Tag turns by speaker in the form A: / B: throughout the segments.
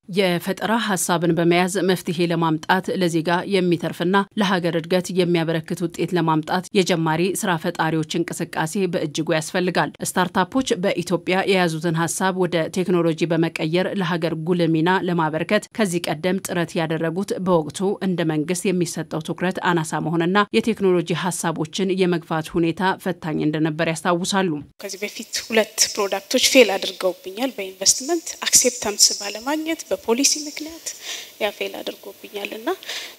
A: የፈጠራ ሀሳብን በመያዝ መፍትሄ ለማምጣት ለዜጋ የሚተርፍና ለሀገር እድገት የሚያበረክት ውጤት ለማምጣት የጀማሪ ስራ ፈጣሪዎች እንቅስቃሴ በእጅጉ ያስፈልጋል። ስታርታፖች በኢትዮጵያ የያዙትን ሀሳብ ወደ ቴክኖሎጂ በመቀየር ለሀገር ጉልህ ሚና ለማበርከት ከዚህ ቀደም ጥረት ያደረጉት በወቅቱ እንደ መንግስት የሚሰጠው ትኩረት አናሳ መሆንና የቴክኖሎጂ ሀሳቦችን የመግፋት ሁኔታ ፈታኝ እንደነበር ያስታውሳሉ።
B: ከዚህ በፊት ሁለት ፕሮዳክቶች ፌል አድርገውብኛል። በኢንቨስትመንት አክሴፕታንስ ባለማግኘት በፖሊሲ ምክንያት ያ ፌል አድርጎብኛል እና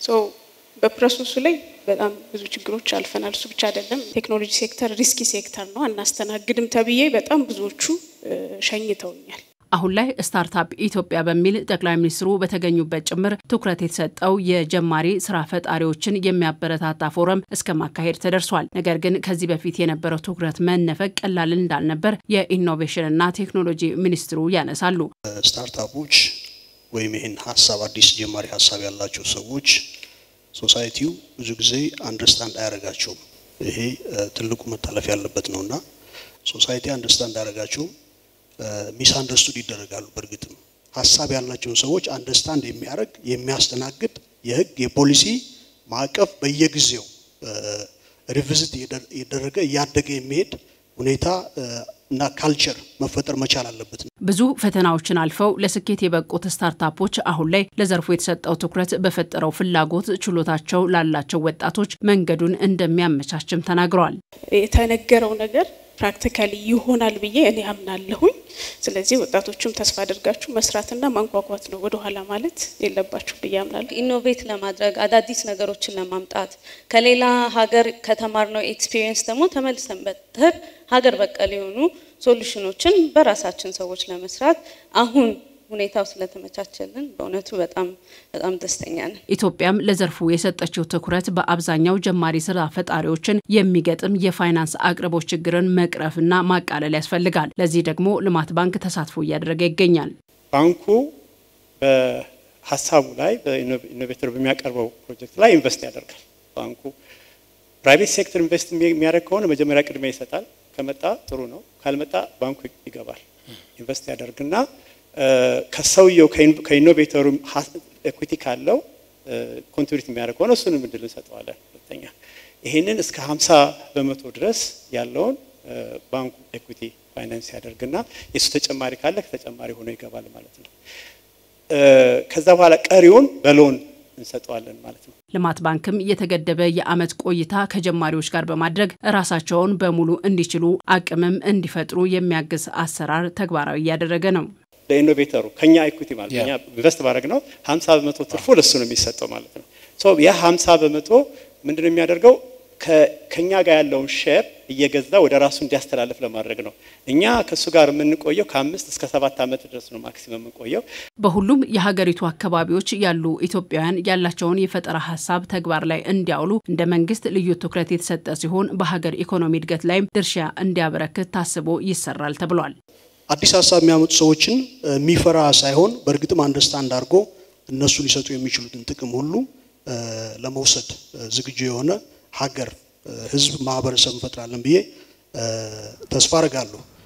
B: በፕሮሰሱ ላይ በጣም ብዙ ችግሮች አልፈናል። እሱ ብቻ አይደለም፣ ቴክኖሎጂ ሴክተር ሪስኪ ሴክተር ነው፣ አናስተናግድም ተብዬ በጣም ብዙዎቹ ሸኝተውኛል።
A: አሁን ላይ ስታርታፕ ኢትዮጵያ በሚል ጠቅላይ ሚኒስትሩ በተገኙበት ጭምር ትኩረት የተሰጠው የጀማሪ ስራ ፈጣሪዎችን የሚያበረታታ ፎረም እስከ ማካሄድ ተደርሷል። ነገር ግን ከዚህ በፊት የነበረው ትኩረት መነፈቅ ቀላል እንዳልነበር የኢኖቬሽንና ቴክኖሎጂ ሚኒስትሩ ያነሳሉ።
C: ስታርታፖች ወይም ይህን ሀሳብ አዲስ ጀማሪ ሀሳብ ያላቸው ሰዎች ሶሳይቲው ብዙ ጊዜ አንደርስታንድ አያደርጋቸውም። ይሄ ትልቁ መታለፍ ያለበት ነው እና ሶሳይቲ አንደርስታንድ አያደርጋቸውም ሚስ አንደርስቱድ ይደረጋሉ። በእርግጥም ሀሳብ ያላቸውን ሰዎች አንደርስታንድ የሚያደርግ የሚያስተናግድ የህግ የፖሊሲ ማዕቀፍ በየጊዜው ሪቪዝት እየደረገ እያደገ የሚሄድ ሁኔታ እና ካልቸር መፈጠር መቻል አለበት።
A: ብዙ ፈተናዎችን አልፈው ለስኬት የበቁት ስታርታፖች አሁን ላይ ለዘርፉ የተሰጠው ትኩረት በፈጠረው ፍላጎት ችሎታቸው ላላቸው ወጣቶች መንገዱን እንደሚያመቻችም ተናግረዋል።
B: የተነገረው ነገር ፕራክቲካሊ ይሆናል ብዬ እኔ አምናለሁኝ። ስለዚህ ወጣቶቹም ተስፋ አድርጋችሁ መስራትና ማንኳኳት ነው፣ ወደኋላ ማለት የለባችሁ ብዬ አምናለሁ።
D: ኢኖቬት ለማድረግ አዳዲስ ነገሮችን ለማምጣት ከሌላ ሀገር ከተማርነው ኤክስፒሪየንስ ደግሞ ተመልሰን በተር ሀገር በቀል የሆኑ ሶሉሽኖችን በራሳችን ሰዎች ለመስራት አሁን ሁኔታው ስለተመቻቸልን በእውነቱ በጣም በጣም ደስተኛ ነን።
A: ኢትዮጵያም ለዘርፉ የሰጠችው ትኩረት በአብዛኛው ጀማሪ ስራ ፈጣሪዎችን የሚገጥም የፋይናንስ አቅርቦት ችግርን መቅረፍና ማቃለል ያስፈልጋል። ለዚህ ደግሞ ልማት ባንክ ተሳትፎ እያደረገ ይገኛል።
E: ባንኩ በሀሳቡ ላይ በኢኖቬተር በሚያቀርበው ፕሮጀክት ላይ ኢንቨስት ያደርጋል። ባንኩ ፕራይቬት ሴክተር ኢንቨስት የሚያደርግ ከሆነ መጀመሪያ ቅድሚያ ይሰጣል። ከመጣ ጥሩ ነው፣ ካልመጣ ባንኩ ይገባል። ኢንቨስት ያደርግና ከሰውየው ከኢኖቬተሩ ኤኩቲ ካለው ኮንትሪቢዩት የሚያደርግ ሆነ እሱንም እድል እንሰጠዋለን። ሁለተኛ ይህንን እስከ 50 በመቶ ድረስ ያለውን ባንኩ ኤኩቲ ፋይናንስ ያደርግና የእሱ ተጨማሪ ካለ ከተጨማሪ ሆኖ ይገባል ማለት ነው። ከዛ በኋላ ቀሪውን በሎን እንሰጠዋለን ማለት ነው።
A: ልማት ባንክም የተገደበ የዓመት ቆይታ ከጀማሪዎች ጋር በማድረግ ራሳቸውን በሙሉ እንዲችሉ አቅምም እንዲፈጥሩ የሚያግዝ አሰራር ተግባራዊ እያደረገ ነው።
E: ለኢኖቬተሩ ከኛ ኢኩቲ ማለት እኛ ኢንቨስት ባደረግ ነው 50 በመቶ ትርፉ ለሱ ነው የሚሰጠው ማለት ነው። ሶ ያ 50 በመቶ ምንድነው የሚያደርገው ከኛ ጋር ያለውን ሼር እየገዛ ወደ ራሱ እንዲያስተላልፍ ለማድረግ ነው። እኛ ከእሱ ጋር የምንቆየው ከአምስት እስከ ሰባት ዓመት ድረስ ነው ማክሲመም የምንቆየው።
A: በሁሉም የሀገሪቱ አካባቢዎች ያሉ ኢትዮጵያውያን ያላቸውን የፈጠራ ሀሳብ ተግባር ላይ እንዲያውሉ እንደ መንግስት ልዩ ትኩረት የተሰጠ ሲሆን በሀገር ኢኮኖሚ እድገት ላይም ድርሻ እንዲያበረክት ታስቦ ይሰራል ተብሏል።
C: አዲስ ሀሳብ የሚያመጡ ሰዎችን የሚፈራ ሳይሆን በእርግጥም አንደርስታንድ አድርጎ እነሱ ሊሰጡ የሚችሉትን ጥቅም ሁሉ ለመውሰድ ዝግጁ የሆነ ሀገር፣ ህዝብ፣ ማህበረሰብ እንፈጥራለን ብዬ ተስፋ አድርጋለሁ።